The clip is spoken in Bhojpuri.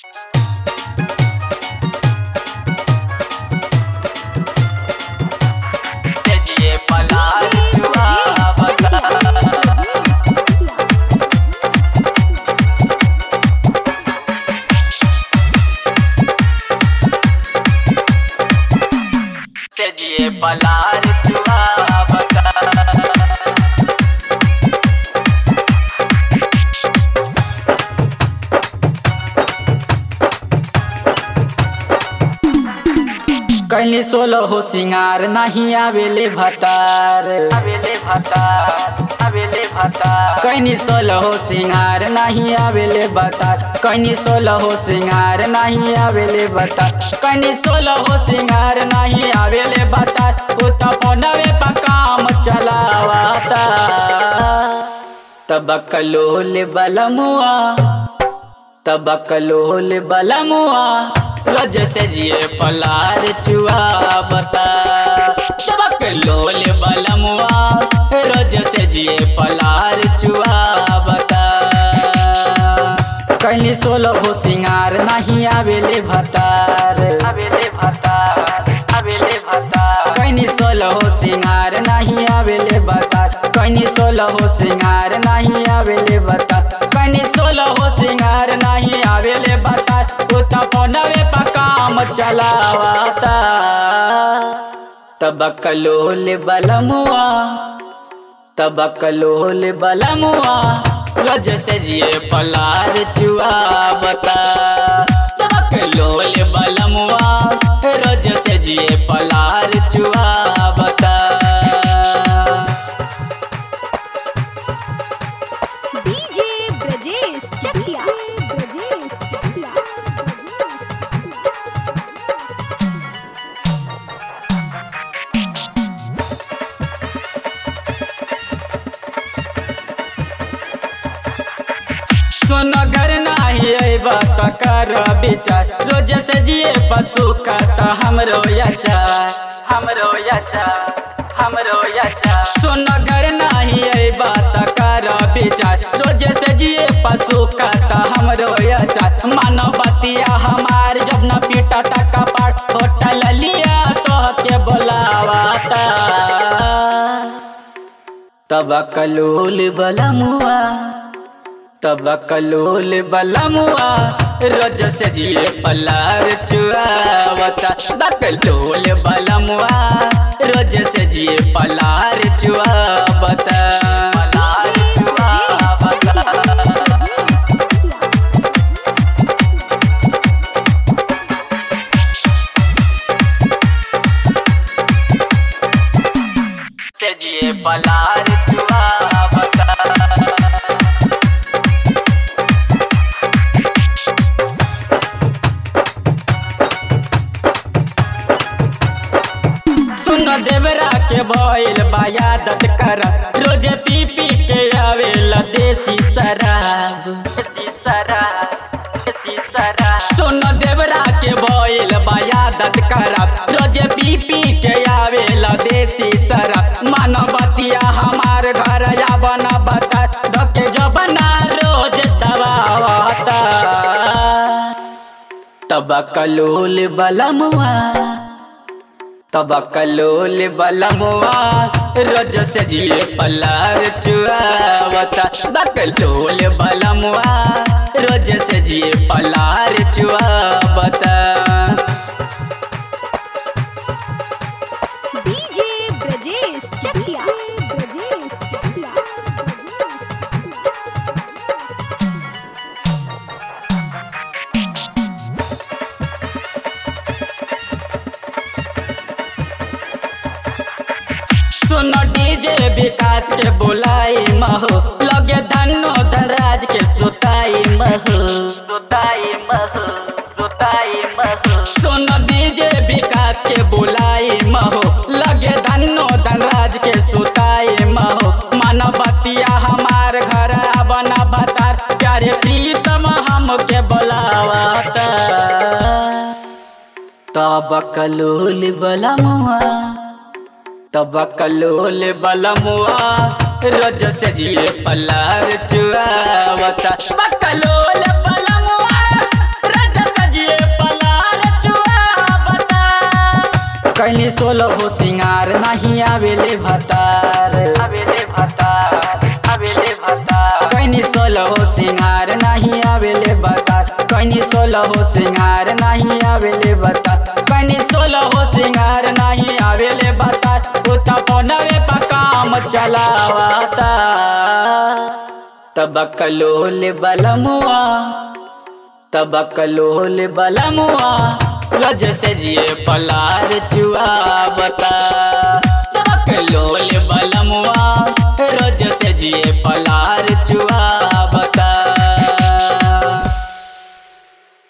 सजिए पलार जुआ बता सजिए पलार जुआ बता कैली सोलो हो सिंगार नहीं आवेले भतार अबेले भतार अबेले भतार कैनी सोलो हो सिंगार नहीं आवेले बतार कैनी सोलो हो सिंगार नहीं आवेले बतार कैनी सोलो हो सिंगार नहीं आवेले बतार उ त फोनवे पर काम चलावाता तबकलोल बलमुआ तबकलोल बलमुआ रज से जिए पलार चुआ बता तबकलोल बलमुआ रज से जिए पलार चुआ बता कैली सोलो हो सिंगार नहीं आवेले भतार अबेले भतार अबेले भतार कैनी सोलो हो सिंगार नहीं आवेले बतार कैनी सोलो हो सिंगार नहीं आवेले बतार कैनी सोलो हो सिंगार नहीं आवेले बतार उ त फोनवे पर काम चलावाता तबकलोल बलमुआ तबकलोल बलमुआ रज से जिए पलार चुआ बता तबकलोल बलमुआ रज से जिए पलार चुआ बता डीजे ब्रजेश चकिया ब्रजेश चकिया सुन घर नाही अइबा त कर विचार रोज से जिए पशु का त हमरो याचार हमरो याचा हमरो याचा सुन घर नाही अइबा त कर विचार रोज से जिए पशु का त हमरो याचार मानव बतिया हमार जब न पीटा त कपाट होटल लिया तो के बोलावाता तबकलोल बलमुआ तबकलोल बलमुआ रोज से जिए पलार चुआवता बकलोल बलमुआ रोज से जिए पलार चुआवता पलार जुआ बता सजिए पलार जुआ बता सुन देवरा के भइल बायादत कर रोज पी पी के आवेला देसी शराब देसी शराब देसी शराब सुन देवरा के भइल बायादत करब रोज पी पी के आवेला देसी शराब मानवतिया हमार घर या बना बता धके जबना रोज दबावता तबकलोल बलमुआ तबकलोल बलमुआ रोज से जिए पलार चुआवता बकलोल बलमुआ रोज से जिए पलार चुआवता डीजे ब्रजेश चकिया ब्रजेश चकिया सुनो डीजे विकास के बुलाई महो लगे धनो धनराज के सुताई महो सुताई मह सुताई मह सुनो डीजे विकास के बुलाई महो लगे धनो धनराज के सुताई महो मानवतिया हमार घर बना बतार प्यारे प्रीतम हमके बोलावता तबकलोल बलमुआ तबकलोल बलमुआ रोज से जिए पलार चुआवता बकलोल बलमुआ रोज कैली सोलह हो सिंगार नहीं आवेले भतार आवेले भतार आवेले भतार कैनी सोलह हो सिंगार नहीं आवेले भतार कैनी सोलह हो सिंगार नहीं आवेले भतार कैनी सोलह हो सिंगार नहीं आवेले भतार उता पौनवे पर काम चलावाता तबकलोल बलमुआ तबकलोल बलमुआ रज से जिए पलार चुआवता तबकलोल बलमुआ रज से जिए पलार